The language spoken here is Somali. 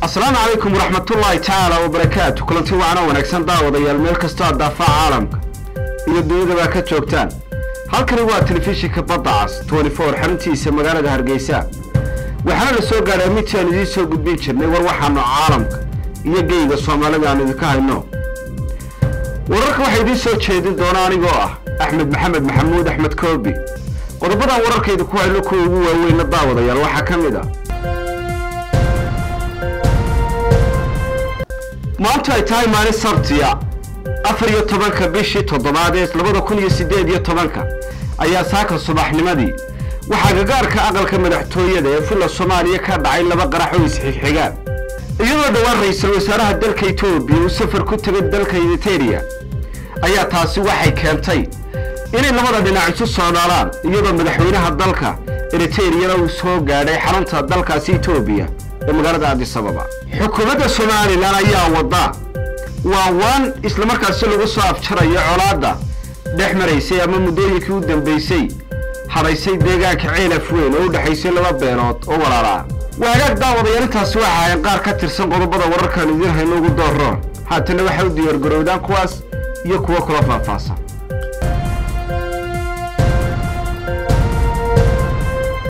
asalaamu calaykum waraxmatullaahi tacaala wabarakaatu kulanti wacanoo wanaagsan daawadayaal meel kastoo aad daafaca caalamka iyo dunyadaba ka joogtaan halkani waa telefishinka badda cas xaruntiisa magaalada hargeysa waxaana la soo gaadhaa midtii aan idiin soo gudbin jirnay war waxaanu caalamka iyo geyga soomaalida aan idinka hayno wararka waxaa idiin soo jeedin doona anigoo ah axmed maxamed maxamuud axmed koobi qodobadan wararkayda ku hayno kuwa ugu waaweynna daawadayaal waxaa ka mid ah maanta ay tahay maalin sabtiya afar iyo tobanka bishii toddobaad ee labada kun iyo siddeed iyo tobanka ayaa saaka subaxnimadii waxaa gagaarka aqalka madaxtooyada ee fulla soomaaliya ka dhacay laba qarax oo isxigxigaan iyadoo dhowaan ra-iisul wasaaraha dalka etoobiya uu safar ku tegay dalka eriteria ayaa taasi waxay keentay inay labada dhinac isu socdaalaan iyadoo madaxweynaha dalka eriteriyana uu soo gaadhay xarunta dalkaasi etoobiya ee magaalada adisababa xukuumadda somalilan ayaa wadda waa waan islamarkaasi lagu soo afjarayo colaadda dhex maraysay ama muddooyinkii u dambaysay hadhaysay deegaanka ceelaf weyn oo u dhexaysay laba beelood oo walaalaa waagaag daawadayaal intaasi waxa ahayn qaar ka tirsan qodobada wararkaan idiin hayno ugu dooroon haatana waxay u diyaargarowdaan kuwaas iyo kuwo kula faahfaahsan